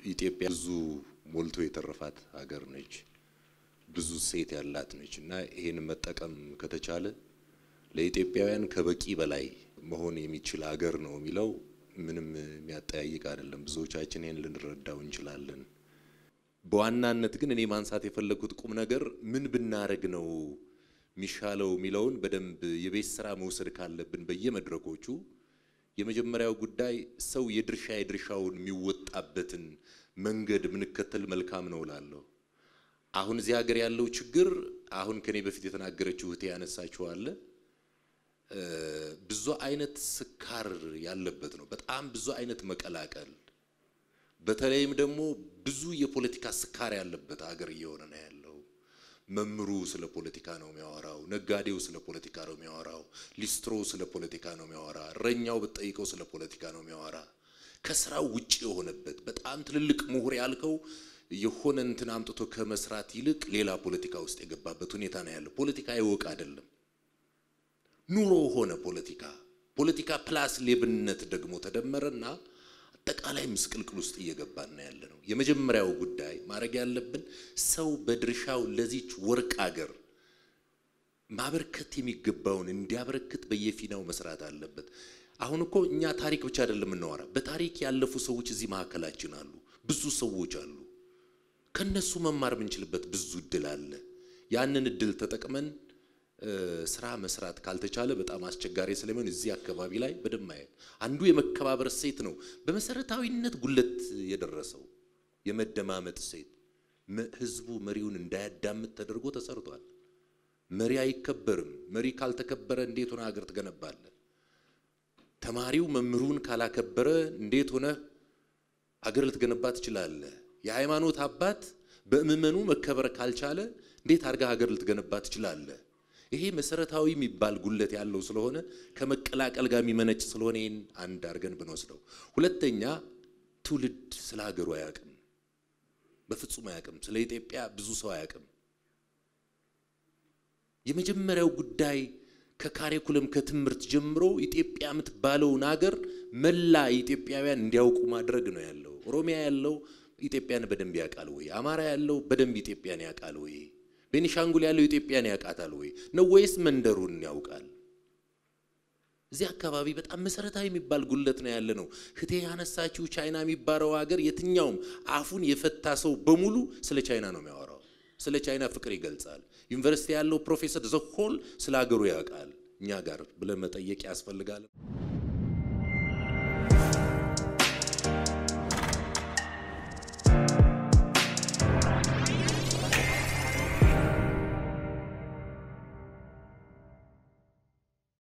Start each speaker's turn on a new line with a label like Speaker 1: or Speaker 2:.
Speaker 1: ኢትዮጵያ ብዙ ሞልቶ የተረፋት ሀገር ነች። ብዙ ሴት ያላት ነች እና ይሄን መጠቀም ከተቻለ ለኢትዮጵያውያን ከበቂ በላይ መሆን የሚችል ሀገር ነው የሚለው ምንም የሚያጠያይቅ አይደለም። ብዙዎቻችን ይሄን ልንረዳው እንችላለን። በዋናነት ግን እኔ ማንሳት የፈለግኩት ቁም ነገር ምን ብናደርግ ነው የሚሻለው የሚለውን በደንብ የቤት ስራ መውሰድ ካለብን በየመድረኮቹ የመጀመሪያው ጉዳይ ሰው የድርሻ የድርሻውን የሚወጣበትን መንገድ ምንከተል መልካም ነው እላለሁ። አሁን እዚህ ሀገር ያለው ችግር አሁን ከኔ በፊት የተናገረችው እህቴ ያነሳችው አለ ብዙ አይነት ስካር ያለበት ነው። በጣም ብዙ አይነት መቀላቀል፣ በተለይም ደግሞ ብዙ የፖለቲካ ስካር ያለበት ሀገር እየሆነ ነው ያለው። መምህሩ ስለ ፖለቲካ ነው የሚያወራው። ነጋዴው ስለ ፖለቲካ ነው የሚያወራው። ሊስትሮ ስለ ፖለቲካ ነው የሚያወራ። እረኛው ብትጠይቀው ስለ ፖለቲካ ነው የሚያወራ። ከስራው ውጭ የሆነበት በጣም ትልልቅ ምሁር ያልከው የሆነ እንትን አምጥቶ ከመስራት ይልቅ ሌላ ፖለቲካ ውስጥ የገባበት ሁኔታ ነው ያለው። ፖለቲካ ይወቅ አይደለም ኑሮ ሆነ ፖለቲካ። ፖለቲካ ፕላስ ሌብነት ደግሞ ተደመረና አጠቃላይ ምስቅልቅል ውስጥ እየገባን ነው ያለ ነው። የመጀመሪያው ጉዳይ ማድረግ ያለብን ሰው በድርሻው ለዚች ወርቅ አገር ማበርከት የሚገባውን እንዲያበረክት በየፊናው መስራት አለበት። አሁን እኮ እኛ ታሪክ ብቻ አይደለም የምናወራ፣ በታሪክ ያለፉ ሰዎች እዚህ መካከላችን አሉ። ብዙ ሰዎች አሉ። ከነሱ መማር የምንችልበት ብዙ እድል አለ። ያንን እድል ተጠቅመን ስራ መስራት ካልተቻለ በጣም አስቸጋሪ ስለሚሆን እዚህ አካባቢ ላይ በደንብ ማየት አንዱ የመከባበር ሴት ነው በመሰረታዊነት ጉለት የደረሰው የመደማመጥ ሴት ህዝቡ መሪውን እንዳያዳምጥ ተደርጎ ተሰርቷል። መሪ አይከበርም። መሪ ካልተከበረ እንዴት ሆነ ሀገር ትገነባለ? ተማሪው መምህሩን ካላከበረ እንዴት ሆነ ሀገር ልትገነባ ትችላለህ? የሃይማኖት አባት በምዕመኑ መከበር ካልቻለ እንዴት አድርጋ ሀገር ልትገነባ ትችላለህ? ይሄ መሰረታዊ የሚባል ጉለት ያለው ስለሆነ ከመቀላቀል ጋር የሚመነጭ ስለሆነ ይህን አንድ አድርገን ብንወስደው፣ ሁለተኛ ትውልድ ስለ ሀገሩ አያውቅም፣ በፍጹም አያውቅም። ስለ ኢትዮጵያ ብዙ ሰው አያውቅም። የመጀመሪያው ጉዳይ ከካሪኩለም ከትምህርት ጀምሮ ኢትዮጵያ የምትባለውን ሀገር መላ ኢትዮጵያውያን እንዲያውቁ ማድረግ ነው ያለው። ኦሮሚያ ያለው ኢትዮጵያን በደንብ ያውቃል ወይ? አማራ ያለው በደንብ ኢትዮጵያን ያውቃል ወይ? ቤኒሻንጉል ያለው ኢትዮጵያን ያውቃታል ወይ ነው ወይስ መንደሩን ያውቃል? እዚህ አካባቢ በጣም መሰረታዊ የሚባል ጉለት ነው ያለ ነው። ህቴ ያነሳችው ቻይና የሚባለው ሀገር የትኛውም አፉን የፈታ ሰው በሙሉ ስለ ቻይና ነው የሚያወራው። ስለ ቻይና ፍቅር ይገልጻል። ዩኒቨርሲቲ ያለው ፕሮፌሰር ዘሆል ስለ ሀገሩ ያውቃል። እኛ ጋር ብለን መጠየቅ ያስፈልጋል።